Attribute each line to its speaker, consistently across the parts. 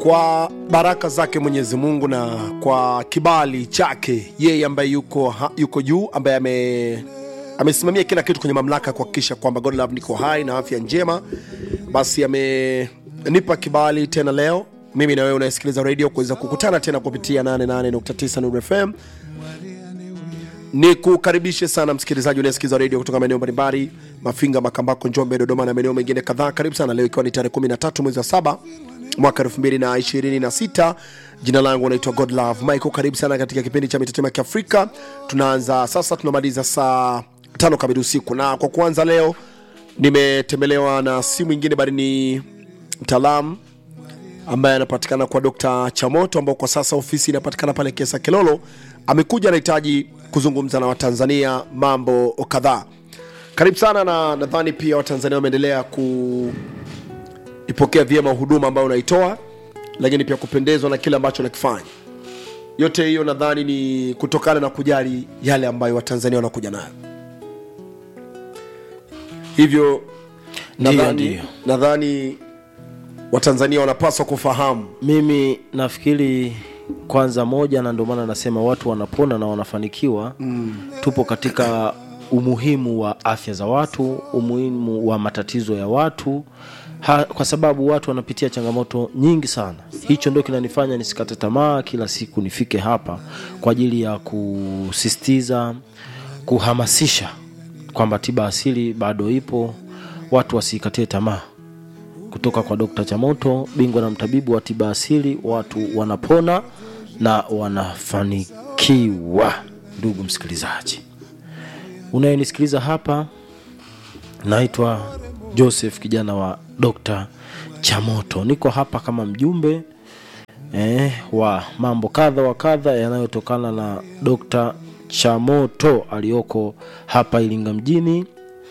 Speaker 1: kwa baraka zake mwenyezi mungu na kwa kibali chake yeye ambaye yuko, ha, yuko juu ambaye ame amesimamia kila kitu kwenye mamlaka kuhakikisha kwamba godlove niko hai na afya njema basi amenipa kibali tena leo mimi na wewe unayesikiliza radio kuweza kukutana tena kupitia 88.9 Nuru fm ni kukaribishe sana msikilizaji unayesikiliza redio kutoka maeneo mbalimbali mafinga makambako njombe dodoma na maeneo mengine kadhaa karibu sana leo ikiwa ni tarehe 13 mwezi wa saba mwaka 2026 jina langu naitwa godlove michael karibu sana katika kipindi cha mitetemo ya kiafrika tunaanza sasa tunamaliza saa tano kamili usiku na kwa kuanza leo nimetembelewa na si mwingine bali ni mtaalamu ambaye anapatikana kwa Dr. Chamoto ambao kwa sasa ofisi inapatikana pale Kesa Kilolo. Amekuja anahitaji kuzungumza na Watanzania mambo kadhaa. Karibu sana, na nadhani pia Watanzania wameendelea kuipokea vyema huduma ambayo unaitoa, lakini pia kupendezwa na kile ambacho unakifanya. Yote hiyo nadhani ni kutokana na kujali yale ambayo Watanzania wanakuja nayo, hivyo
Speaker 2: Ndiyo,
Speaker 1: nadhani
Speaker 2: ndiyo.
Speaker 1: nadhani Watanzania wanapaswa kufahamu
Speaker 2: mimi nafikiri kwanza moja na ndio maana nasema watu wanapona na wanafanikiwa mm. tupo katika umuhimu wa afya za watu umuhimu wa matatizo ya watu ha, kwa sababu watu wanapitia changamoto nyingi sana hicho ndio kinanifanya nisikate tamaa kila siku nifike hapa kwa ajili ya kusisitiza kuhamasisha kwamba tiba asili bado ipo watu wasiikatie tamaa kutoka kwa Dr. Chamoto, bingwa na mtabibu wa tiba asili. Watu wanapona na wanafanikiwa. Ndugu msikilizaji, unayenisikiliza hapa, naitwa Joseph, kijana wa Dr. Chamoto. Niko hapa kama mjumbe eh, wa mambo kadha wa kadha yanayotokana na Dr. Chamoto aliyoko hapa Iringa mjini,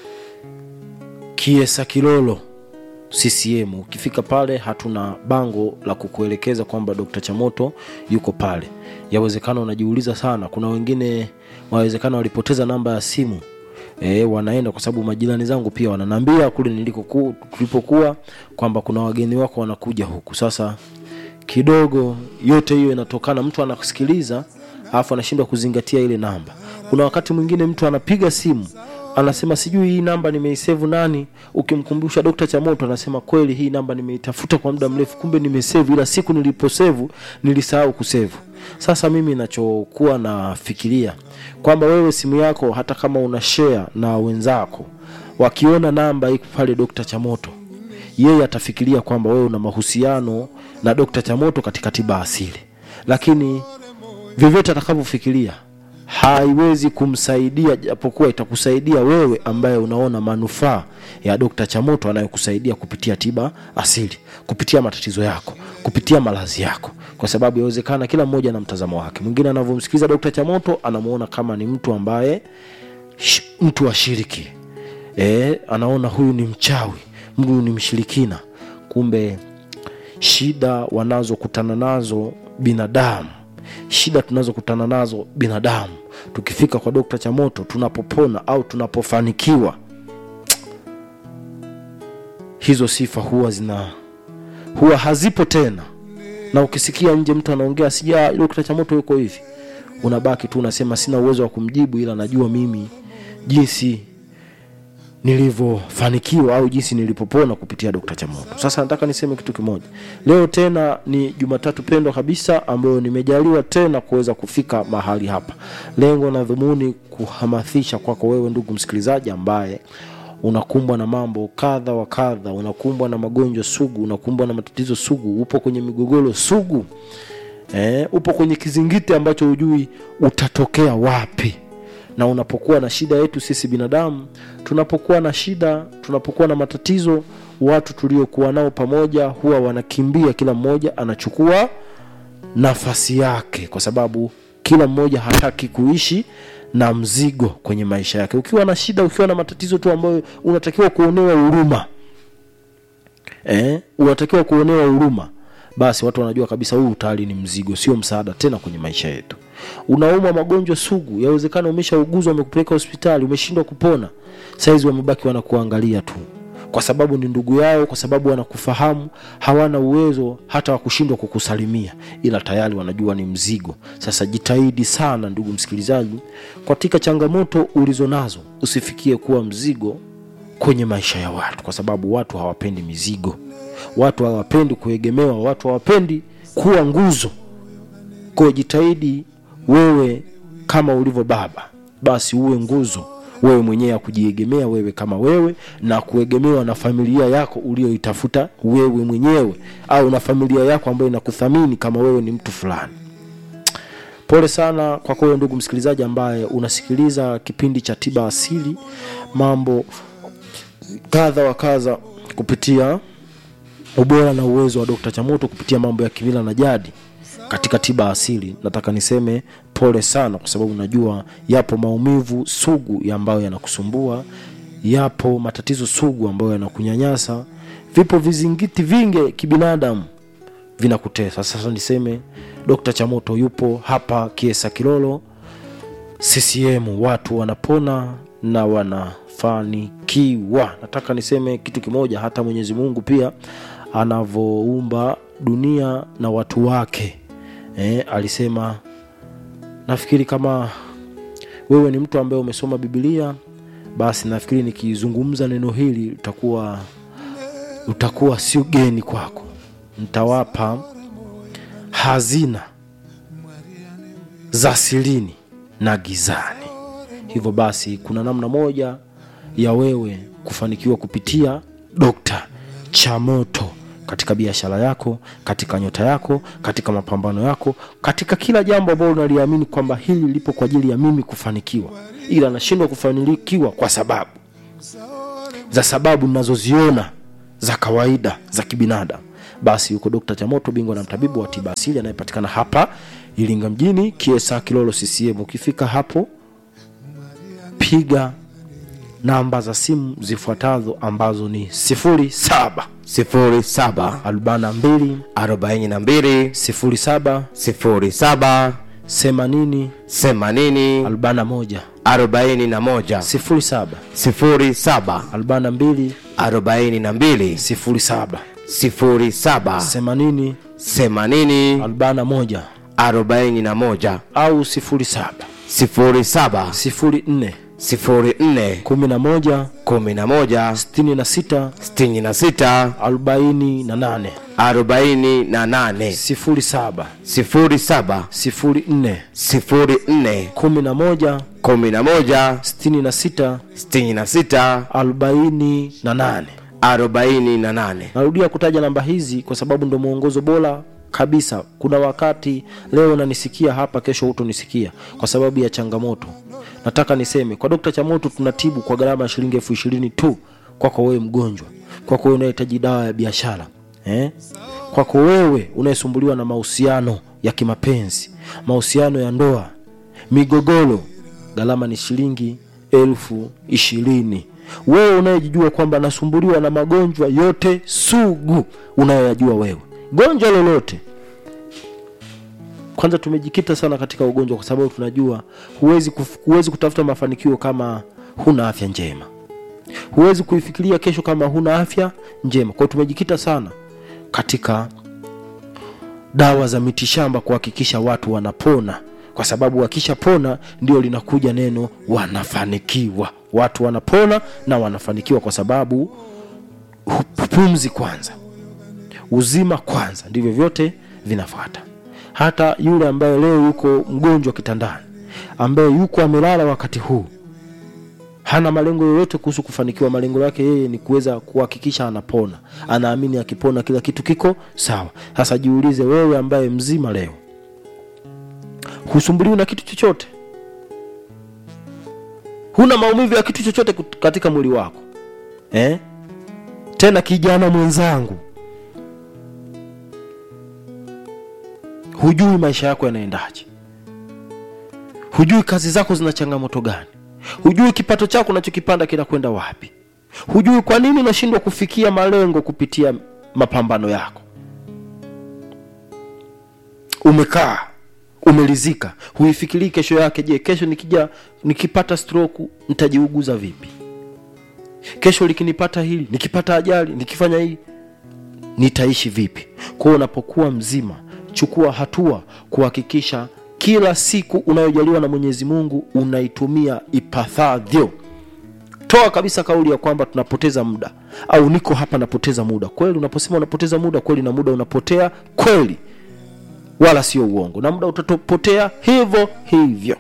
Speaker 2: Kiesa Kilolo CCM. Ukifika pale hatuna bango la kukuelekeza kwamba Dr. Chamoto yuko pale. Yawezekana unajiuliza sana, kuna wengine wawezekana walipoteza namba ya simu e, wanaenda kwa sababu majirani zangu pia wananiambia kule nilikoku- tulipokuwa kwamba kuna wageni wako wanakuja huku. Sasa kidogo yote hiyo inatokana, mtu anakusikiliza alafu anashindwa kuzingatia ile namba. Kuna wakati mwingine mtu anapiga simu anasema sijui hii namba nimeisevu nani, ukimkumbusha Dr. Chamoto anasema kweli, hii namba nimeitafuta kwa muda mrefu, kumbe nimesevu, ila siku niliposevu nilisahau kusevu. Sasa mimi nachokuwa nafikiria kwamba wewe simu yako hata kama una share na wenzako, wakiona namba iko pale Dr. Chamoto yeye atafikiria kwamba wewe una mahusiano na Dr. Chamoto katika tiba asili, lakini vyovyote atakavyofikiria haiwezi kumsaidia, japokuwa itakusaidia wewe ambaye unaona manufaa ya Dr. Chamoto anayokusaidia kupitia tiba asili, kupitia matatizo yako, kupitia malazi yako, kwa sababu yawezekana kila mmoja na mtazamo wake. Mwingine anavyomsikiliza Dr. Chamoto anamuona kama ni mtu ambaye sh- mtu wa shiriki e, anaona huyu ni mchawi, huyu ni mshirikina. Kumbe shida wanazokutana nazo binadamu, shida tunazokutana nazo binadamu, tukifika kwa Dokta Chamoto tunapopona au tunapofanikiwa, hizo sifa huwa zina huwa hazipo tena, na ukisikia nje mtu anaongea sija Dokta Chamoto yuko hivi, unabaki tu unasema sina uwezo wa kumjibu, ila najua mimi jinsi nilivyofanikiwa au jinsi nilipopona kupitia Dr. Chamoto. Sasa nataka niseme kitu kimoja. Leo tena ni Jumatatu pendwa kabisa ambayo nimejaliwa tena kuweza kufika mahali hapa. Lengo na dhumuni kuhamasisha kwako wewe ndugu msikilizaji ambaye unakumbwa na mambo kadha wa kadha, unakumbwa na magonjwa sugu, unakumbwa na matatizo sugu, upo kwenye migogoro sugu. Eh, upo kwenye kizingiti ambacho hujui utatokea wapi na unapokuwa na shida yetu sisi binadamu tunapokuwa na shida tunapokuwa na matatizo watu tuliokuwa nao pamoja huwa wanakimbia kila mmoja anachukua nafasi yake kwa sababu kila mmoja hataki kuishi na mzigo kwenye maisha yake ukiwa na shida ukiwa na matatizo tu ambayo unatakiwa kuonewa huruma eh, unatakiwa kuonewa huruma basi watu wanajua kabisa huu tayari ni mzigo sio msaada tena kwenye maisha yetu unaumwa magonjwa sugu yawezekana umeshauguzwa wamekupeleka hospitali umeshindwa kupona saizi wamebaki wanakuangalia tu kwa sababu ni ndugu yao kwa sababu wanakufahamu hawana uwezo hata wa kushindwa kukusalimia ila tayari wanajua ni mzigo sasa jitahidi sana ndugu msikilizaji katika changamoto ulizo nazo usifikie kuwa mzigo kwenye maisha ya watu kwa sababu watu hawapendi mizigo watu hawapendi kuegemewa watu hawapendi kuwa nguzo kwa jitahidi wewe kama ulivyo baba basi uwe nguzo wewe mwenyewe ya kujiegemea wewe kama wewe na kuegemewa na familia yako ulioitafuta wewe mwenyewe au na familia yako ambayo inakuthamini kama wewe ni mtu fulani pole sana kwako wewe ndugu msikilizaji ambaye unasikiliza kipindi cha tiba asili mambo kadha wa kadha kupitia ubora na uwezo wa dokta chamoto kupitia mambo ya kimila na jadi katika tiba asili nataka niseme pole sana kwa sababu najua yapo maumivu sugu ya ambayo yanakusumbua yapo matatizo sugu ambayo yanakunyanyasa vipo vizingiti vingi kibinadamu vinakutesa sasa niseme dokta chamoto yupo hapa kiesa kilolo ccm watu wanapona na wanafanikiwa nataka niseme kitu kimoja hata mwenyezi mungu pia anavyoumba dunia na watu wake eh, alisema nafikiri kama wewe ni mtu ambaye umesoma bibilia basi nafikiri nikizungumza neno hili utakuwa utakuwa sio geni kwako nitawapa hazina za silini na gizani hivyo basi kuna namna moja ya wewe kufanikiwa kupitia dokta chamoto katika biashara yako katika nyota yako katika mapambano yako katika kila jambo ambalo unaliamini kwamba hili lipo kwa ajili ya mimi kufanikiwa ila nashindwa kufanikiwa kwa sababu za sababu ninazoziona za kawaida za kibinadamu basi yuko dokta chamoto bingwa na mtabibu wa tiba asili anayepatikana hapa iringa mjini kiesa kilolo ccm ukifika hapo piga namba za simu zifuatazo ambazo ni 07
Speaker 3: sifuri saba
Speaker 2: 42
Speaker 3: arobaini na mbili
Speaker 2: 07
Speaker 3: sifuri saba
Speaker 2: 80
Speaker 3: themanini
Speaker 2: 41
Speaker 3: arobaini na moja
Speaker 2: 07
Speaker 3: sifuri saba
Speaker 2: 42
Speaker 3: arobaini na mbili
Speaker 2: 07
Speaker 3: sifuri saba
Speaker 2: 80
Speaker 3: themanini
Speaker 2: 41
Speaker 3: arobaini na moja
Speaker 2: au 07
Speaker 3: sifuri saba
Speaker 2: 04
Speaker 3: sifuri nne
Speaker 2: 11
Speaker 3: kumi na moja
Speaker 2: 66
Speaker 3: sitini na sita
Speaker 2: 48
Speaker 3: arobaini na nane
Speaker 2: 07
Speaker 3: sifuri saba
Speaker 2: 04
Speaker 3: sifuri nne
Speaker 2: 11
Speaker 3: kumi na moja
Speaker 2: 66
Speaker 3: sitini na sita
Speaker 2: 48
Speaker 3: arobaini na nane
Speaker 2: narudia kutaja namba hizi kwa sababu ndo mwongozo bora kabisa kuna wakati leo unanisikia hapa kesho hutonisikia kwa sababu ya changamoto nataka niseme kwa dokta chamoto tunatibu kwa gharama ya shilingi elfu ishirini tu kwako wewe mgonjwa kwako wewe unahitaji dawa ya biashara eh? kwako wewe unayesumbuliwa na mahusiano ya kimapenzi mahusiano ya ndoa migogoro gharama ni shilingi elfu ishirini wewe unayejijua kwamba nasumbuliwa na magonjwa yote sugu unayoyajua wewe gonjwa lolote kwanza tumejikita sana katika ugonjwa kwa sababu tunajua huwezi, kuf, huwezi kutafuta mafanikio kama huna afya njema huwezi kuifikiria kesho kama huna afya njema kwao tumejikita sana katika dawa za mitishamba kuhakikisha watu wanapona kwa sababu wakishapona ndio linakuja neno wanafanikiwa watu wanapona na wanafanikiwa kwa sababu hu- pumzi kwanza uzima kwanza ndivyo vyote vinafuata hata yule ambaye leo yuko mgonjwa kitandani ambaye yuko amelala wakati huu hana malengo yoyote kuhusu kufanikiwa malengo yake yeye ni kuweza kuhakikisha anapona anaamini akipona kila kitu kiko sawa sasa jiulize wewe ambaye mzima leo husumbuliwi na kitu chochote huna maumivu ya kitu chochote kut- katika mwili wako eh? tena kijana mwenzangu hujui maisha yako yanaendaje hujui kazi zako zina changamoto gani hujui kipato chako unachokipanda kinakwenda wapi hujui kwa nini unashindwa kufikia malengo kupitia mapambano yako umekaa umelizika huifikirii kesho yake je kesho nikija nikipata stroke nitajiuguza vipi kesho likinipata hili nikipata ajali nikifanya hii nitaishi vipi kwa hiyo unapokuwa mzima chukua hatua kuhakikisha kila siku unayojaliwa na mwenyezi mungu unaitumia ipathavyo toa kabisa kauli ya kwamba tunapoteza muda au niko hapa napoteza muda kweli unaposema unapoteza muda kweli na muda unapotea kweli wala sio uongo na muda utapotea hivyo hivyo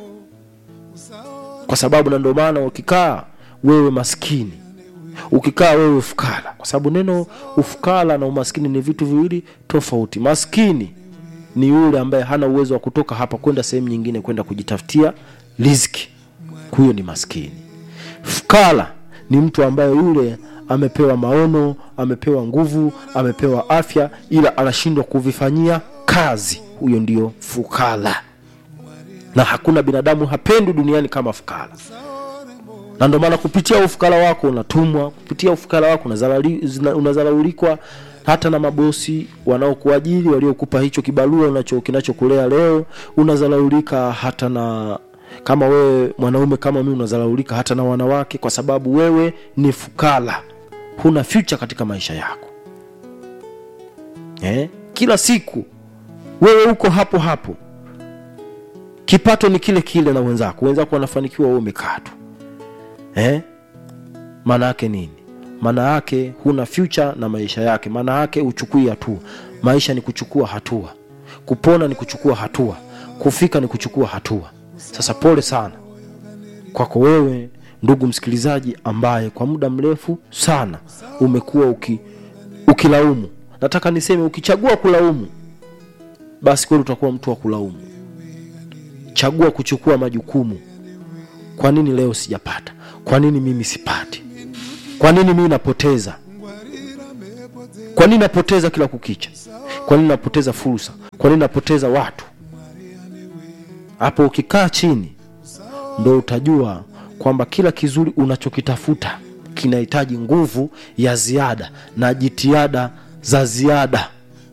Speaker 2: kwa sababu na ndio maana ukikaa wewe maskini ukikaa wewe ufukara kwa sababu neno ufukara na umaskini ni vitu viwili tofauti maskini ni yule ambaye hana uwezo wa kutoka hapa kwenda sehemu nyingine kwenda kujitafutia riziki huyo ni maskini fukara ni mtu ambaye yule amepewa maono amepewa nguvu amepewa afya ila anashindwa kuvifanyia kazi huyo ndio fukara na hakuna binadamu hapendwi duniani kama fukara na ndio maana kupitia ufukara wako unatumwa kupitia ufukara wako unazalali- zina- unazalaulikwa hata na mabosi wanaokuajiri waliokupa hicho kibarua unacho kinachokulea leo unazalaulika hata na kama wewe mwanaume kama mimi unazalaulika hata na wanawake kwa sababu wewe ni fukara huna future katika maisha yako eh? kila siku wewe uko hapo hapo kipato ni kile kile na wenzako wenzako wanafanikiwa wewe umekaa tu eh? maana yake nini maana yake huna future na maisha yake maana yake uchukui hatua maisha ni kuchukua hatua kupona ni kuchukua hatua kufika ni kuchukua hatua sasa pole sana kwako wewe ndugu msikilizaji ambaye kwa muda mrefu sana umekuwa uki, ukilaumu nataka niseme ukichagua kulaumu basi kweli utakuwa mtu wa kulaumu chagua kuchukua majukumu kwa nini leo sijapata kwa nini mimi sipati kwa nini mimi napoteza kwa nini napoteza kila kukicha kwa nini napoteza fursa kwa nini napoteza watu hapo ukikaa chini ndo utajua kwamba kila kizuri unachokitafuta kinahitaji nguvu ya ziada na jitihada za ziada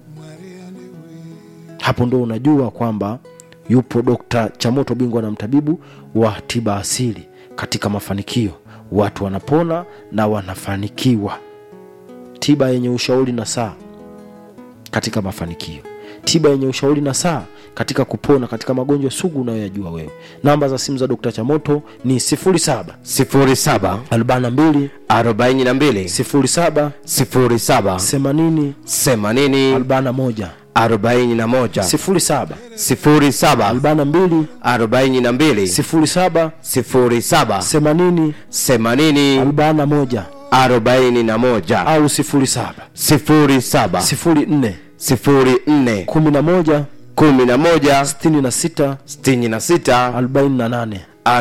Speaker 2: hapo ndo unajua kwamba yupo dokta chamoto bingwa na mtabibu wa tiba asili katika mafanikio watu wanapona na wanafanikiwa tiba yenye ushauri na saa katika mafanikio tiba yenye ushauri na saa katika kupona katika magonjwa sugu unayoyajua wewe namba za simu za dokta chamoto ni 07
Speaker 3: 07
Speaker 2: 42
Speaker 3: 42
Speaker 2: 07
Speaker 3: 07
Speaker 2: 80
Speaker 3: 80
Speaker 2: 41
Speaker 3: 41
Speaker 2: 07
Speaker 3: 07
Speaker 2: 42
Speaker 3: 42
Speaker 2: 07
Speaker 3: 07
Speaker 2: 80
Speaker 3: 80
Speaker 2: 41
Speaker 3: 41
Speaker 2: au 07
Speaker 3: 07
Speaker 2: 04
Speaker 3: 04
Speaker 2: 11
Speaker 3: 11
Speaker 2: 66
Speaker 3: 66
Speaker 2: 48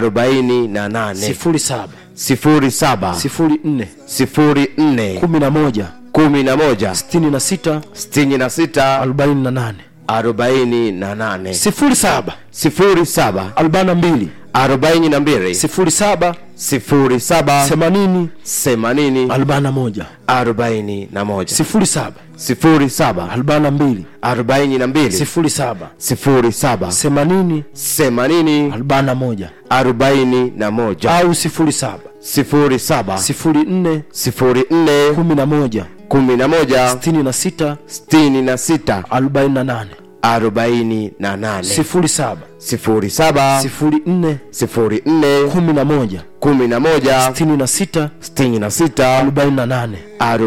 Speaker 3: 48
Speaker 2: 07
Speaker 3: 07
Speaker 2: 04
Speaker 3: 04
Speaker 2: 11
Speaker 3: 11
Speaker 2: 66
Speaker 3: 66
Speaker 2: 48
Speaker 3: 48
Speaker 2: 07
Speaker 3: 07
Speaker 2: 42
Speaker 3: 42
Speaker 2: 07
Speaker 3: 07
Speaker 2: 80
Speaker 3: 80
Speaker 2: 41
Speaker 3: 41
Speaker 2: 07
Speaker 3: 07
Speaker 2: 42
Speaker 3: 42
Speaker 2: 07
Speaker 3: 07
Speaker 2: 80
Speaker 3: 80
Speaker 2: 41
Speaker 3: 41
Speaker 2: au 07
Speaker 3: 07
Speaker 2: 04
Speaker 3: 04
Speaker 2: 11
Speaker 3: 11
Speaker 2: 66
Speaker 3: 66
Speaker 2: 48
Speaker 3: 48
Speaker 2: 07
Speaker 3: 07
Speaker 2: 04
Speaker 3: 04
Speaker 2: 11
Speaker 3: 11
Speaker 2: 66
Speaker 3: 66
Speaker 2: 48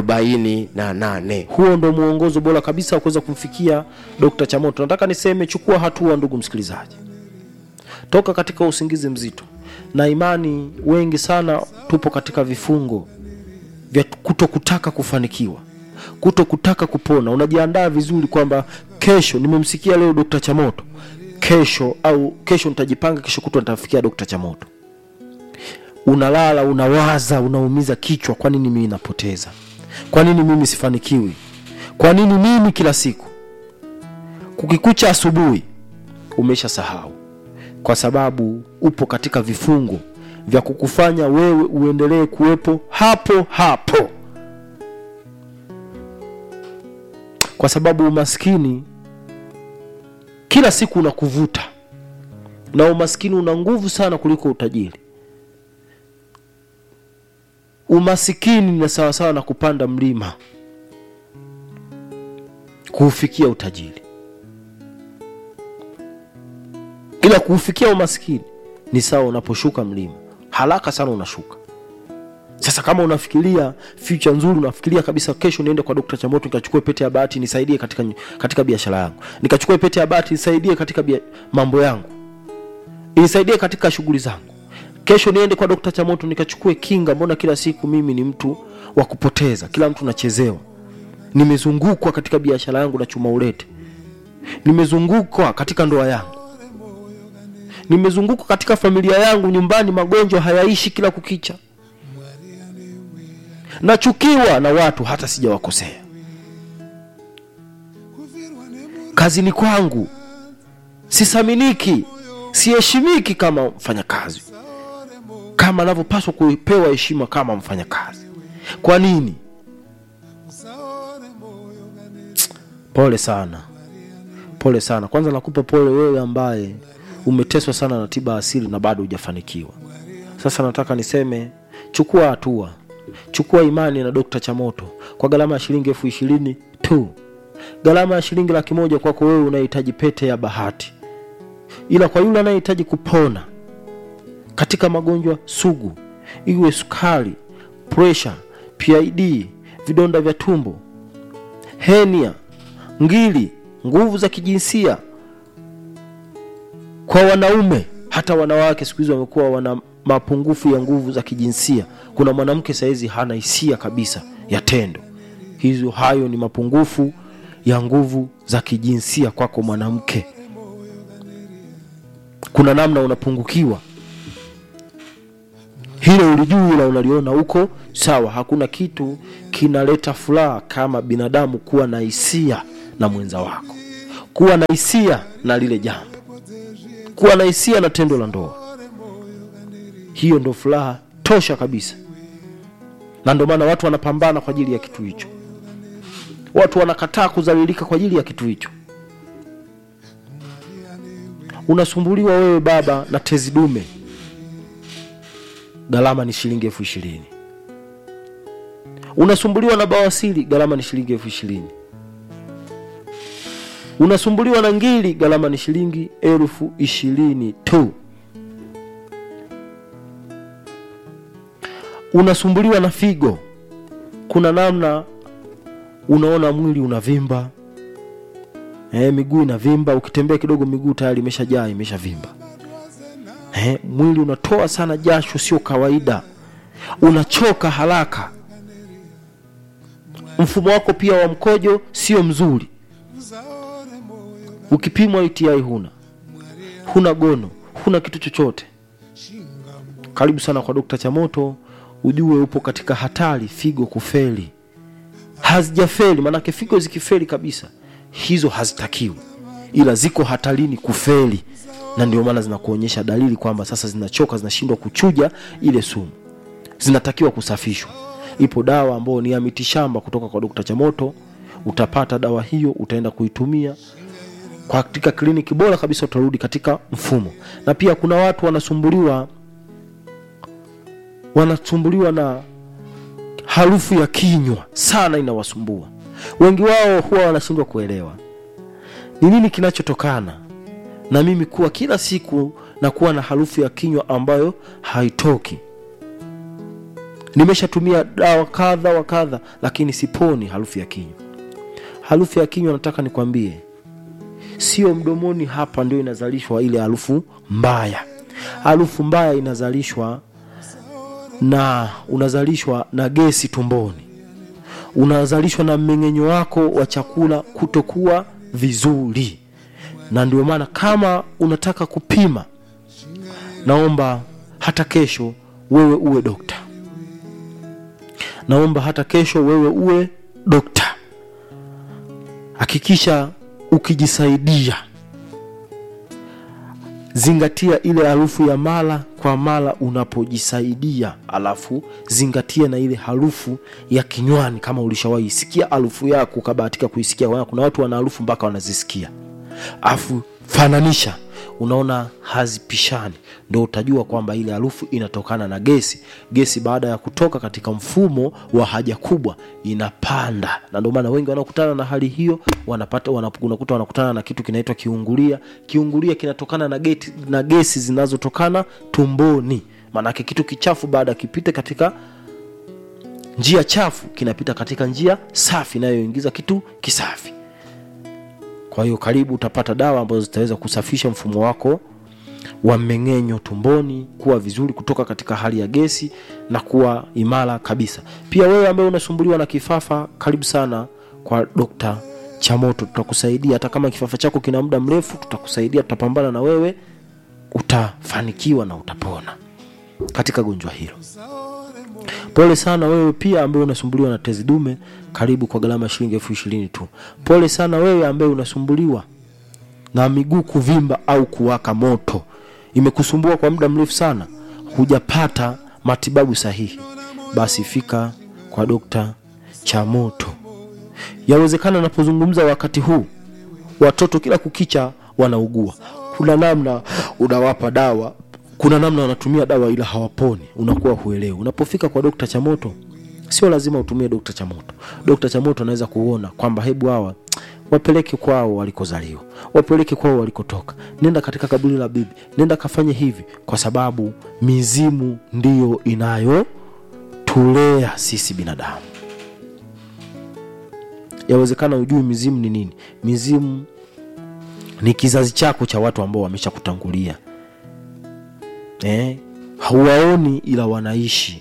Speaker 3: 48
Speaker 2: huo ndo mwongozo bora kabisa wa kuweza kumfikia dr chamoto nataka niseme chukua hatua ndugu msikilizaji toka katika usingizi mzito na imani wengi sana tupo katika vifungo vya kuto kutaka kufanikiwa kuto kutaka kupona unajiandaa vizuri kwamba kesho nimemsikia leo dr chamoto kesho au kesho nitajipanga kesho kutwa nitafikia dr chamoto unalala unawaza unaumiza kichwa kwa nini mimi napoteza kwa nini mimi sifanikiwi kwa nini mimi kila siku kukikucha asubuhi umesha sahau kwa sababu upo katika vifungo vya kukufanya wewe uendelee kuwepo hapo hapo kwa sababu umaskini kila siku unakuvuta na umaskini una nguvu sana kuliko utajiri umasikini ni sawasawa na kupanda mlima kuufikia utajiri ila kuufikia umaskini ni sawa unaposhuka mlima haraka sana unashuka sasa kama unafikiria future nzuri unafikiria kabisa kesho niende kwa dokta chamoto nikachukue pete ya bahati nisaidie katika, katika biashara yangu nikachukue pete ya bahati nisaidie katika bia, mambo yangu inisaidie katika shughuli zangu kesho niende kwa dokta chamoto nikachukue kinga mbona kila siku mimi ni mtu wa kupoteza kila mtu nachezewa nimezungukwa katika biashara yangu na chuma ulete nimezungukwa katika ndoa yangu nimezungukwa katika familia yangu nyumbani magonjwa hayaishi kila kukicha nachukiwa na watu hata sijawakosea kazini kwangu sisaminiki siheshimiki kama mfanyakazi kama anavyopaswa kupewa heshima kama mfanyakazi kwa nini pole sana pole sana kwanza nakupa pole wewe ambaye umeteswa sana na tiba asili na bado hujafanikiwa sasa nataka niseme chukua hatua chukua imani na dokta chamoto kwa gharama ya shilingi elfu ishirini tu gharama ya shilingi laki moja kwako wewe unahitaji pete ya bahati ila kwa yule anayehitaji kupona katika magonjwa sugu iwe sukari presha pid vidonda vya tumbo henia ngili nguvu za kijinsia kwa wanaume hata wanawake siku hizi wamekuwa wana mapungufu ya nguvu za kijinsia kuna mwanamke sahizi hana hisia kabisa ya tendo hizo hayo ni mapungufu ya nguvu za kijinsia kwako mwanamke kuna namna unapungukiwa hilo ulijui la unaliona huko sawa hakuna kitu kinaleta furaha kama binadamu kuwa na hisia na mwenza wako kuwa na hisia na lile jambo kuwa na hisia na tendo la ndoa hiyo ndo furaha tosha kabisa na ndio maana watu wanapambana kwa ajili ya kitu hicho watu wanakataa kuzalilika kwa ajili ya kitu hicho unasumbuliwa wewe baba na tezi dume gharama ni shilingi elfu ishirini unasumbuliwa na bawasiri gharama ni shilingi elfu ishirini unasumbuliwa na ngili gharama ni shilingi elfu ishirini tu unasumbuliwa na figo kuna namna unaona mwili unavimba e, miguu inavimba ukitembea kidogo miguu tayari imeshajaa imeshavimba e, mwili unatoa sana jasho sio kawaida unachoka haraka mfumo wako pia wa mkojo sio mzuri ukipimwa UTI huna huna gono huna kitu chochote karibu sana kwa dokta chamoto ujue upo katika hatari figo kufeli hazijafeli maanake figo zikifeli kabisa hizo hazitakiwi ila ziko hatarini kufeli na ndio maana zinakuonyesha dalili kwamba sasa zinachoka zinashindwa kuchuja ile sumu zinatakiwa kusafishwa ipo dawa ambayo ni ya mitishamba kutoka kwa dokta chamoto utapata dawa hiyo utaenda kuitumia katika kliniki bora kabisa utarudi katika mfumo na pia kuna watu wanasumbuliwa wanasumbuliwa na harufu ya kinywa sana inawasumbua wengi wao huwa wanashindwa kuelewa ni nini kinachotokana na mimi kuwa kila siku na kuwa na harufu ya kinywa ambayo haitoki nimeshatumia dawa kadha wa kadha lakini siponi harufu ya kinywa harufu ya kinywa nataka nikwambie sio mdomoni hapa ndio inazalishwa ile harufu mbaya harufu mbaya inazalishwa na unazalishwa na gesi tumboni unazalishwa na mmeng'enyo wako wa chakula kutokuwa vizuri na ndio maana kama unataka kupima naomba hata kesho wewe uwe dokta naomba hata kesho wewe uwe dokta hakikisha ukijisaidia zingatia ile harufu ya mara kwa mara unapojisaidia alafu zingatia na ile harufu ya kinywani kama ulishawahi sikia harufu yako ukabahatika kuisikia Wana- kuna watu wana harufu mpaka wanazisikia afu fananisha unaona hazipishani ndo utajua kwamba ile harufu inatokana na gesi gesi baada ya kutoka katika mfumo wa haja kubwa inapanda na ndio maana wengi wanaokutana na hali hiyo wanapata wanap- unakuta wanakutana na kitu kinaitwa kiungulia kiungulia kinatokana na, geti, na gesi zinazotokana tumboni maanake kitu kichafu baada ya kipite katika njia chafu kinapita katika njia safi inayoingiza kitu kisafi kwa hiyo karibu utapata dawa ambazo zitaweza kusafisha mfumo wako wa mmeng'enyo tumboni kuwa vizuri kutoka katika hali ya gesi na kuwa imara kabisa pia wewe ambaye unasumbuliwa na kifafa karibu sana kwa dokta chamoto tutakusaidia hata kama kifafa chako kina muda mrefu tutakusaidia tutapambana na wewe utafanikiwa na utapona katika gonjwa hilo pole sana wewe pia ambaye unasumbuliwa na tezi dume karibu kwa gharama ya shilingi elfu ishirini tu pole sana wewe ambaye unasumbuliwa na miguu kuvimba au kuwaka moto imekusumbua kwa muda mrefu sana hujapata matibabu sahihi basi fika kwa dokta chamoto yawezekana napozungumza wakati huu watoto kila kukicha wanaugua kuna namna unawapa dawa kuna namna wanatumia dawa ila hawaponi unakuwa huelewi unapofika kwa dokta chamoto sio lazima utumie dokta chamoto dokta chamoto anaweza kuona kwamba hebu hawa wapeleke kwao walikozaliwa wapeleke kwao walikotoka nenda katika kaburi la bibi nenda kafanye hivi kwa sababu mizimu ndiyo inayotulea sisi binadamu yawezekana ujui mizimu ni nini mizimu ni kizazi chako cha watu ambao wamesha kutangulia eh, hauwaoni ila wanaishi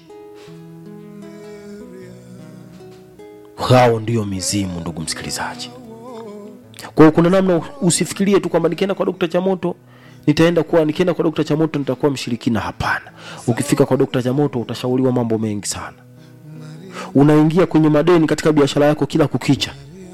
Speaker 2: hao ndio mizimu ndugu msikilizaji kwa hiyo kuna namna usifikirie tu kwamba nikienda kwa dokta chamoto nitaenda kuwa nikienda kwa dokta chamoto nitakuwa mshirikina hapana ukifika kwa dokta chamoto utashauriwa mambo mengi sana unaingia kwenye madeni katika biashara yako kila kukicha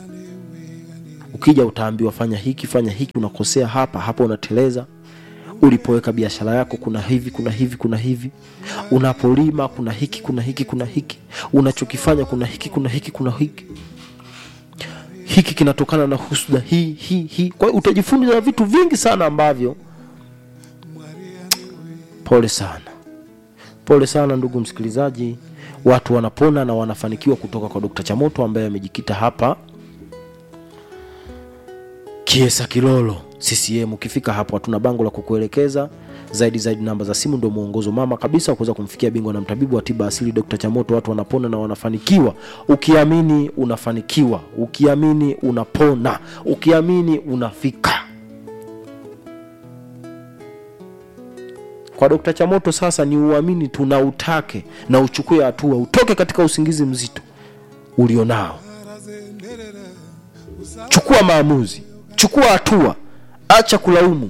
Speaker 2: ukija utaambiwa fanya hiki fanya hiki unakosea hapa hapa unateleza ulipoweka biashara yako kuna hivi kuna hivi kuna hivi unapolima kuna hiki kuna hiki kuna hiki unachokifanya kuna hiki kuna hiki kuna hiki hiki kinatokana na husda hii hii hii kwa hiyo utajifunza vitu vingi sana ambavyo pole sana pole sana ndugu msikilizaji watu wanapona na wanafanikiwa kutoka kwa dokta chamoto ambaye amejikita hapa kiesa kilolo ccm ukifika hapo hatuna bango la kukuelekeza zaidi zaidi namba za simu ndio mwongozo mama kabisa wa kuweza kumfikia bingwa na mtabibu wa tiba asili dr chamoto watu wanapona na wanafanikiwa ukiamini unafanikiwa ukiamini unapona ukiamini unafika kwa dokta chamoto sasa ni uamini tu na utake na uchukue hatua utoke katika usingizi mzito ulionao chukua maamuzi chukua hatua acha kulaumu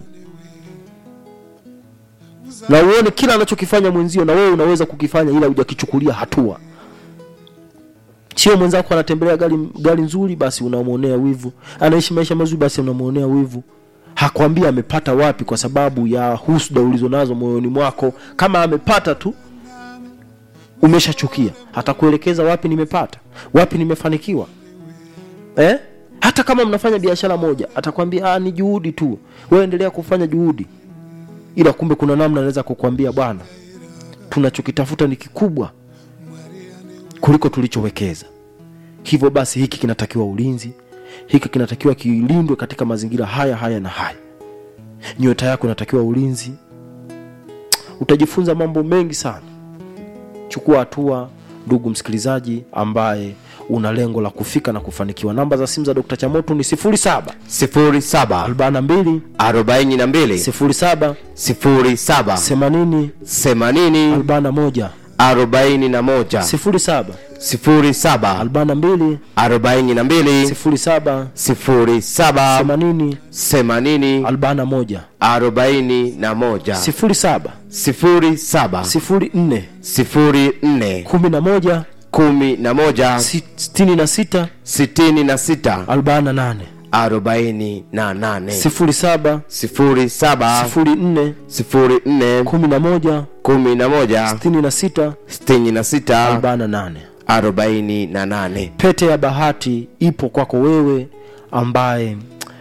Speaker 2: na uone kila anachokifanya mwenzio na wewe unaweza kukifanya ila hujakichukulia hatua sio mwenzako anatembelea gari, gari nzuri basi unamwonea wivu anaishi maisha mazuri basi unamwonea wivu hakwambia amepata wapi kwa sababu ya husda ulizonazo moyoni mwako kama amepata tu umeshachukia atakuelekeza wapi nimepata wapi nimefanikiwa eh? hata kama mnafanya biashara moja atakwambia "Ah, ni juhudi tu wewe endelea kufanya juhudi ila kumbe kuna namna anaweza kukwambia bwana tunachokitafuta ni kikubwa kuliko tulichowekeza hivyo basi hiki kinatakiwa ulinzi hiki kinatakiwa kilindwe katika mazingira haya haya na haya nyota yako inatakiwa ulinzi utajifunza mambo mengi sana chukua hatua ndugu msikilizaji ambaye una lengo la kufika na kufanikiwa namba za simu za dr chamoto ni 07
Speaker 3: 07
Speaker 2: 42
Speaker 3: 42
Speaker 2: 07
Speaker 3: 07
Speaker 2: 80
Speaker 3: 80
Speaker 2: 41
Speaker 3: 41
Speaker 2: 07
Speaker 3: 07
Speaker 2: 42
Speaker 3: 42
Speaker 2: 07
Speaker 3: 07
Speaker 2: 80
Speaker 3: 80
Speaker 2: 41
Speaker 3: 41
Speaker 2: 07
Speaker 3: 07
Speaker 2: 04
Speaker 3: 04
Speaker 2: 11
Speaker 3: 11
Speaker 2: 66
Speaker 3: 66
Speaker 2: 48
Speaker 3: 48
Speaker 2: 07
Speaker 3: 07
Speaker 2: 04
Speaker 3: 04
Speaker 2: 11
Speaker 3: 11
Speaker 2: 66
Speaker 3: 66
Speaker 2: 48
Speaker 3: 48
Speaker 2: pete ya bahati ipo kwako wewe ambaye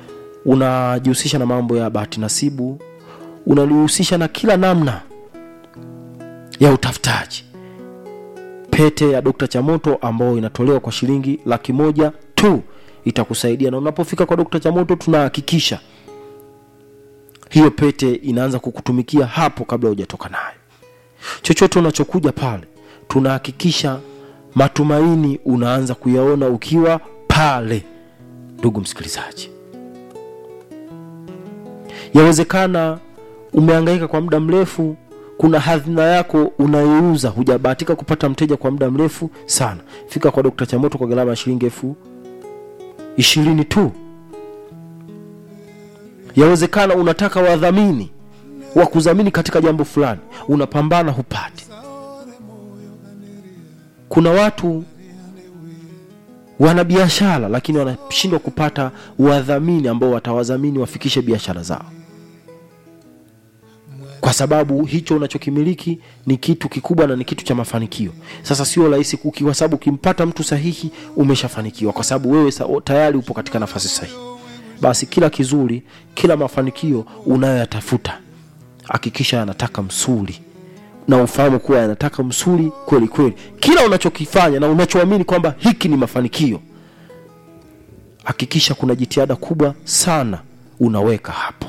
Speaker 2: unajihusisha na mambo ya bahati nasibu unajihusisha na kila namna ya utafutaji pete ya dokta chamoto ambayo inatolewa kwa shilingi laki moja tu itakusaidia na unapofika kwa dokta chamoto tunahakikisha hiyo pete inaanza kukutumikia hapo kabla hujatoka nayo chochote unachokuja pale tunahakikisha matumaini unaanza kuyaona ukiwa pale ndugu msikilizaji yawezekana umehangaika kwa muda mrefu kuna hadhina yako unaiuza hujabahatika kupata mteja kwa muda mrefu sana fika kwa dokta chamoto kwa gharama ya shilingi elfu ishirini tu yawezekana unataka wadhamini wa kudhamini katika jambo fulani unapambana hupati kuna watu wana biashara lakini wanashindwa kupata wadhamini ambao watawadhamini wafikishe biashara zao kwa sababu hicho unachokimiliki ni kitu kikubwa na ni kitu cha mafanikio sasa sio rahisi kuki- kwa sababu ukimpata mtu sahihi umeshafanikiwa kwa sababu wewe sa- tayari upo katika nafasi sahihi basi kila kizuri kila mafanikio unayoyatafuta hakikisha yanataka msuli na ufahamu kuwa yanataka msuli kweli kweli kila unachokifanya na unachoamini kwamba hiki ni mafanikio hakikisha kuna jitihada kubwa sana unaweka hapo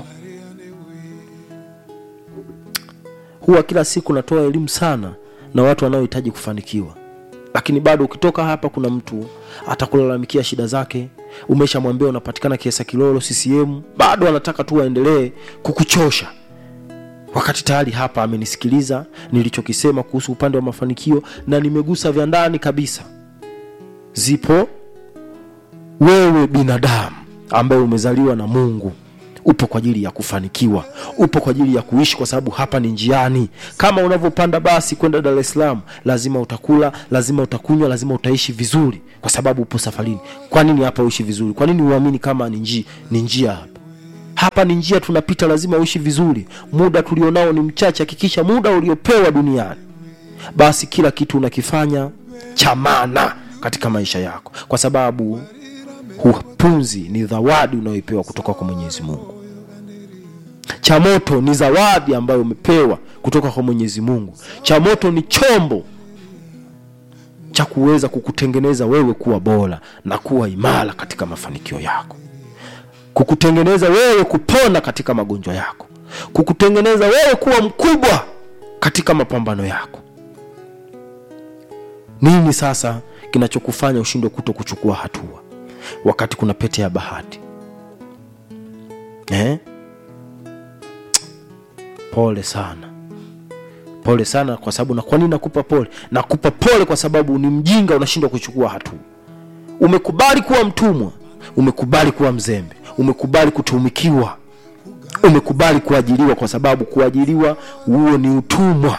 Speaker 2: huwa kila siku natoa elimu sana na watu wanaohitaji kufanikiwa lakini bado ukitoka hapa kuna mtu atakulalamikia shida zake umeshamwambia unapatikana kiesa kilolo ccm bado anataka tu aendelee kukuchosha wakati tayari hapa amenisikiliza nilichokisema kuhusu upande wa mafanikio na nimegusa vya ndani kabisa zipo wewe binadamu ambaye umezaliwa na mungu upo kwa ajili ya kufanikiwa upo kwa ajili ya kuishi kwa sababu hapa ni njiani kama unavyopanda basi kwenda dar es salaam lazima utakula lazima utakunywa lazima utaishi vizuri kwa sababu upo safarini kwa nini hapa uishi vizuri kwa nini uamini kama ni njia, ni njia hapa hapa ni njia tunapita lazima uishi vizuri muda tulionao ni mchache hakikisha muda uliopewa duniani basi kila kitu unakifanya cha maana katika maisha yako kwa sababu hupunzi ni zawadi unayoipewa kutoka kwa mwenyezi mungu cha moto ni zawadi ambayo umepewa kutoka kwa mwenyezi mungu cha moto ni chombo cha kuweza kukutengeneza wewe kuwa bora na kuwa imara katika mafanikio yako kukutengeneza wewe kupona katika magonjwa yako kukutengeneza wewe kuwa mkubwa katika mapambano yako nini sasa kinachokufanya ushindwe kuto kuchukua hatua wakati kuna pete ya bahati eh? pole sana pole sana kwa sababu na kwa nini nakupa pole nakupa pole kwa sababu ni mjinga unashindwa kuchukua hatua umekubali kuwa mtumwa umekubali kuwa mzembe umekubali kutumikiwa umekubali kuajiriwa kwa sababu kuajiriwa huo ni utumwa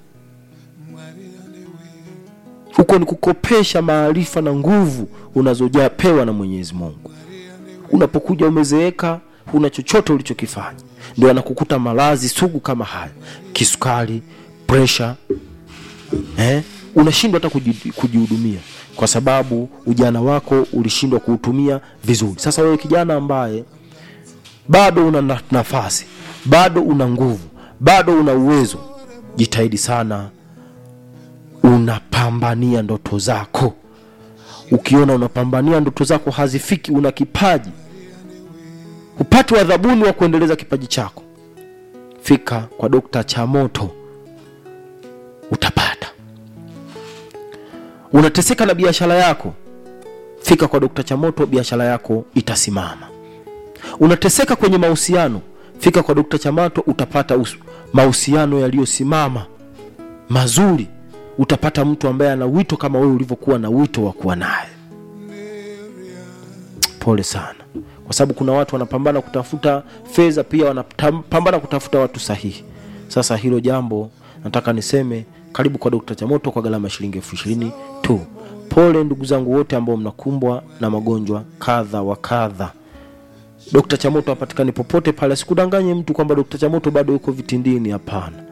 Speaker 2: huko ni kukopesha maarifa na nguvu unazojapewa na mwenyezi mungu unapokuja umezeeka huna chochote ulichokifanya ndio anakukuta maradhi sugu kama haya kisukari presha eh? unashindwa hata kuji- kujihudumia kwa sababu ujana wako ulishindwa kuutumia vizuri sasa wewe kijana ambaye bado una na- nafasi bado una nguvu bado una uwezo jitahidi sana unapambania ndoto zako ukiona unapambania ndoto zako hazifiki una kipaji hupati wadhabuni wa kuendeleza kipaji chako fika kwa dokta chamoto utapata unateseka na biashara yako fika kwa dokta chamoto biashara yako itasimama unateseka kwenye mahusiano fika kwa dokta chamato utapata us- mahusiano yaliyosimama mazuri utapata mtu ambaye ana wito kama wewe ulivyokuwa na wito wa kuwa naye pole sana kwa sababu kuna watu wanapambana kutafuta fedha pia wanapambana kutafuta watu sahihi sasa hilo jambo nataka niseme karibu kwa dokta chamoto kwa gharama ya shilingi elfu ishirini tu pole ndugu zangu wote ambao mnakumbwa na magonjwa kadha wa kadha dokta chamoto hapatikani popote pale asikudanganye mtu kwamba dokta chamoto bado yuko vitindini hapana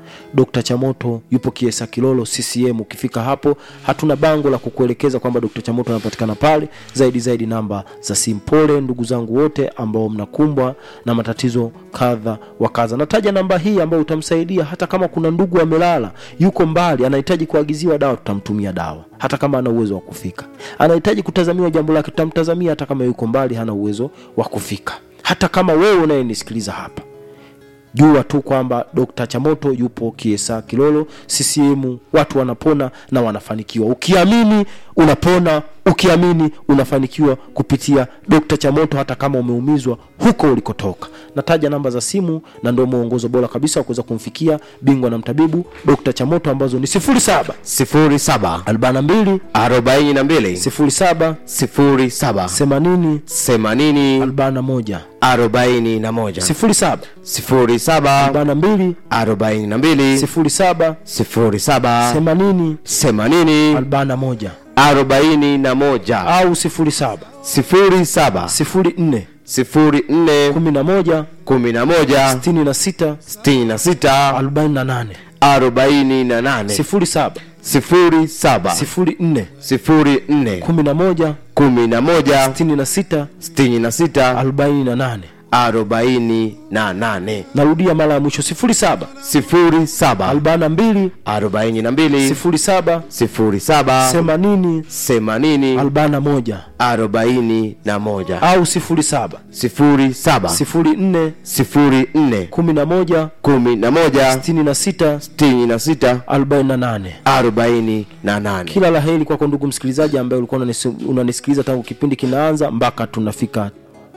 Speaker 2: Dr. Chamoto yupo Kiesa Kilolo CCM. Ukifika hapo, hatuna bango la kukuelekeza kwamba Dr. Chamoto anapatikana pale, zaidi zaidi namba za simu. Pole ndugu zangu wote ambao mnakumbwa na matatizo kadha wa kadha. Nataja namba hii ambayo utamsaidia, hata kama kuna ndugu amelala, yuko mbali, anahitaji kuagiziwa dawa, tutamtumia dawa, hata kama ana uwezo wa kufika. Anahitaji kutazamiwa jambo lake, tutamtazamia, hata kama yuko mbali, hana uwezo wa kufika. Hata kama wewe unayenisikiliza hapa jua tu kwamba Dr. Chamoto yupo Kiesa Kilolo CCM. Watu wanapona na wanafanikiwa. Ukiamini unapona, ukiamini unafanikiwa kupitia Dr. Chamoto, hata kama umeumizwa huko ulikotoka. Nataja namba za simu na ndio mwongozo bora kabisa wa kuweza kumfikia bingwa na mtabibu Dr. Chamoto ambazo ni 07
Speaker 3: sifuri saba
Speaker 2: 42
Speaker 3: arobaini na mbili
Speaker 2: 07
Speaker 3: sifuri saba
Speaker 2: 80
Speaker 3: themanini
Speaker 2: 41
Speaker 3: arobaini na moja
Speaker 2: 07
Speaker 3: sifuri saba
Speaker 2: 42
Speaker 3: arobaini na mbili
Speaker 2: 07
Speaker 3: sifuri saba
Speaker 2: 80
Speaker 3: themanini
Speaker 2: 41
Speaker 3: arobaini na moja
Speaker 2: au 07
Speaker 3: sifuri saba
Speaker 2: 04
Speaker 3: sifuri nne
Speaker 2: 11
Speaker 3: kumi na moja
Speaker 2: 66
Speaker 3: sitini na sita
Speaker 2: 48
Speaker 3: arobaini na nane
Speaker 2: 07
Speaker 3: sifuri saba
Speaker 2: 04
Speaker 3: sifuri nne
Speaker 2: 11
Speaker 3: kumi na moja
Speaker 2: 66
Speaker 3: sitini na sita
Speaker 2: 48
Speaker 3: arobaini na nane
Speaker 2: narudia mara ya mwisho 07
Speaker 3: sifuri saba
Speaker 2: 42
Speaker 3: arobaini na mbili
Speaker 2: 07
Speaker 3: sifuri saba
Speaker 2: 80
Speaker 3: themanini
Speaker 2: 41
Speaker 3: arobaini na moja
Speaker 2: au 07
Speaker 3: sifuri saba
Speaker 2: 04
Speaker 3: sifuri nne
Speaker 2: 11
Speaker 3: kumi na moja
Speaker 2: 66
Speaker 3: sitini na sita
Speaker 2: 48
Speaker 3: arobaini na nane
Speaker 2: kila la heri kwako ndugu msikilizaji ambaye ulikuwa unanisi- unanisikiliza tangu kipindi kinaanza mpaka tunafika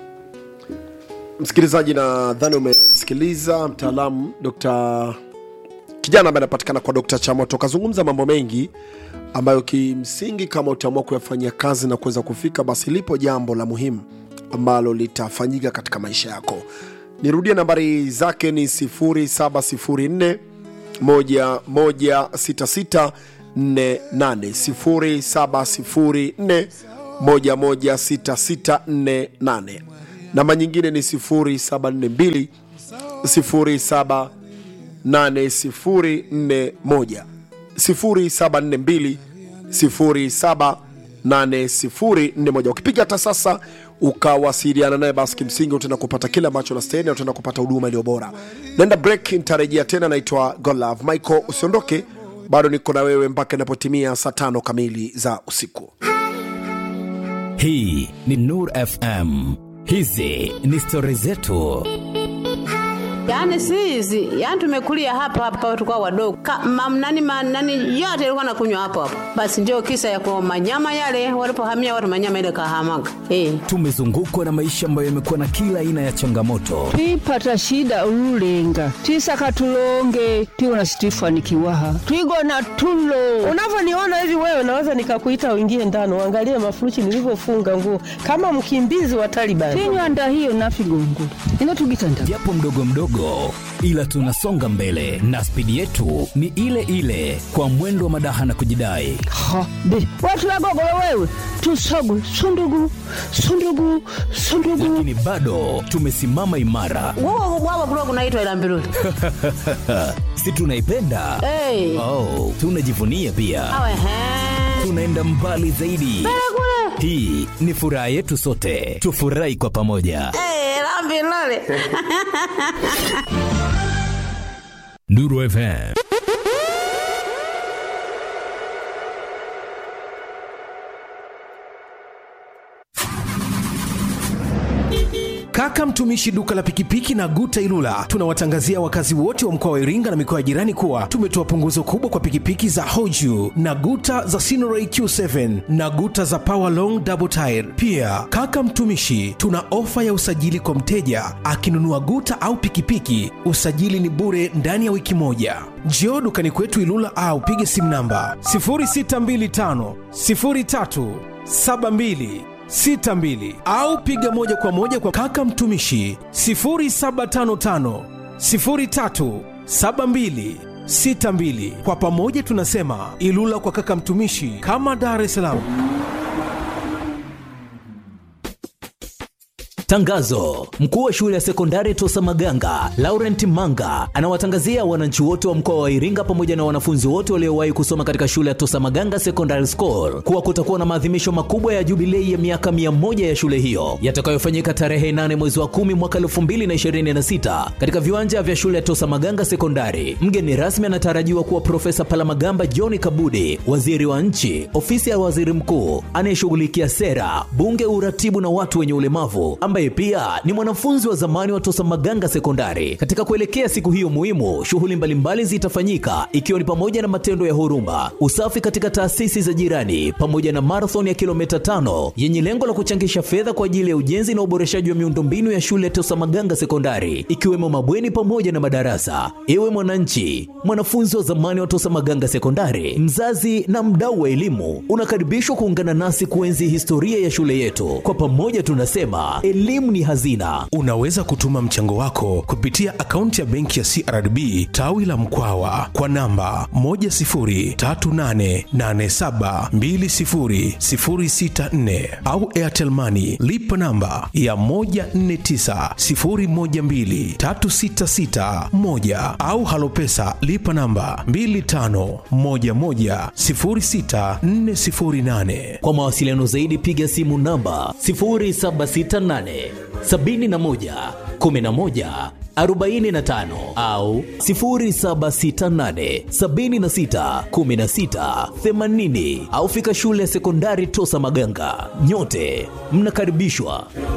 Speaker 1: msikilizaji nadhani umemsikiliza mtaalamu dr kijana ambaye anapatikana kwa dr chamoto kazungumza mambo mengi ambayo kimsingi kama utaamua kuyafanyia kazi na kuweza kufika basi lipo jambo la muhimu ambalo litafanyika katika maisha yako nirudie nambari zake ni 0704 116648 0704 116648 namba nyingine ni 0742 078041 0742 078041 ukipiga hata sasa ukawasiliana naye basi kimsingi utaenda kupata kile ambacho nastahili na utaenda kupata huduma iliyo bora naenda break nitarejea tena naitwa godlove michael usiondoke bado niko na wewe mpaka inapotimia saa tano kamili za usiku
Speaker 4: hii ni nur fm hizi ni stori zetu
Speaker 5: Yaani si hizi, yaani tumekulia hapa hapa tulikuwa wadogo. Ka, mam, nani, ma, nani yote ilikuwa nakunywa hapo hapo. Basi ndio kisa ya kwa manyama yale walipohamia watu manyama ile kahamaga. Eh.
Speaker 4: tumezungukwa na maisha ambayo yamekuwa na kila aina ya changamoto
Speaker 6: twipata shida ululenga twisaka tulonge tiwona situifanikiwaha twigona tulo
Speaker 7: unavyoniona hivi wewe naweza nikakuita uingie ndani uangalie mafuruchi nilivyofunga nguo kama mkimbizi wa Taliban.
Speaker 6: tinywanda hiyo nafigongo inotugitanda
Speaker 4: japo mdogo mdogo ila tunasonga mbele na spidi yetu ni ile ile kwa mwendo wa madaha na kujidai
Speaker 6: ha be watu wagogolo wewe tusogwe sundugu sundugu sundugu
Speaker 4: lakini bado tumesimama imara
Speaker 5: Wao wao kulikuwa kunaitwa ila mbiruli.
Speaker 4: si tunaipenda
Speaker 5: Eh.
Speaker 4: oh, tunajivunia pia
Speaker 5: Awe he.
Speaker 4: tunaenda mbali zaidi
Speaker 5: Kule.
Speaker 4: hii ni furaha yetu sote tufurahi kwa pamoja
Speaker 5: Eh, la mbiruli.
Speaker 4: nuru fm
Speaker 8: Kaka mtumishi duka la pikipiki na Guta Ilula tunawatangazia wakazi wote wa mkoa wa Iringa na mikoa ya jirani kuwa tumetoa punguzo kubwa kwa pikipiki za Hoju na Guta za Sinoray Q7 na Guta za Power Long Double Tire. Pia kaka mtumishi, tuna ofa ya usajili kwa mteja akinunua Guta au pikipiki, usajili ni bure ndani ya wiki moja. Njoo dukani kwetu Ilula au pige simu namba 0625 03 72 62 au piga moja kwa moja kwa kaka mtumishi 0755 03 72 62. Kwa pamoja tunasema Ilula kwa kaka mtumishi, kama Dar es Salaam.
Speaker 4: Tangazo: mkuu wa shule ya sekondari Tosa Maganga Laurent Manga anawatangazia wananchi wote wa mkoa wa Iringa pamoja na wanafunzi wote waliowahi kusoma katika shule ya Tosa Maganga Secondary School kuwa kutakuwa na maadhimisho makubwa ya jubilei ya miaka mia moja ya shule hiyo yatakayofanyika tarehe 8 mwezi wa 10 mwaka 2026 katika viwanja vya shule ya Tosa Maganga Sekondari. Mgeni rasmi anatarajiwa kuwa Profesa Palamagamba John Kabudi, waziri wa nchi, ofisi ya waziri mkuu anayeshughulikia sera, bunge, uratibu na watu wenye ulemavu, ambaye pia ni mwanafunzi wa zamani wa Tosa Maganga Sekondari. Katika kuelekea siku hiyo muhimu, shughuli mbalimbali zitafanyika ikiwa ni pamoja na matendo ya huruma, usafi katika taasisi za jirani, pamoja na marathon ya kilomita tano yenye lengo la kuchangisha fedha kwa ajili ya ujenzi na uboreshaji wa miundombinu ya shule ya Tosa Maganga Sekondari, ikiwemo mabweni pamoja na madarasa. Ewe mwananchi, mwanafunzi wa zamani wa Tosa Maganga Sekondari, mzazi na mdau wa elimu, unakaribishwa kuungana nasi kuenzi historia ya shule yetu. Kwa pamoja tunasema elimu ni hazina.
Speaker 8: Unaweza kutuma mchango wako kupitia akaunti ya benki ya CRDB tawi la Mkwawa kwa namba 10388720064 au Airtel Money lipa namba ya 1490123661 au Halopesa lipa namba 25110648.
Speaker 4: Kwa mawasiliano zaidi piga simu namba 0768 71 11 45 au 0768 76 16 80 au fika shule ya sekondari Tosa Maganga. Nyote mnakaribishwa.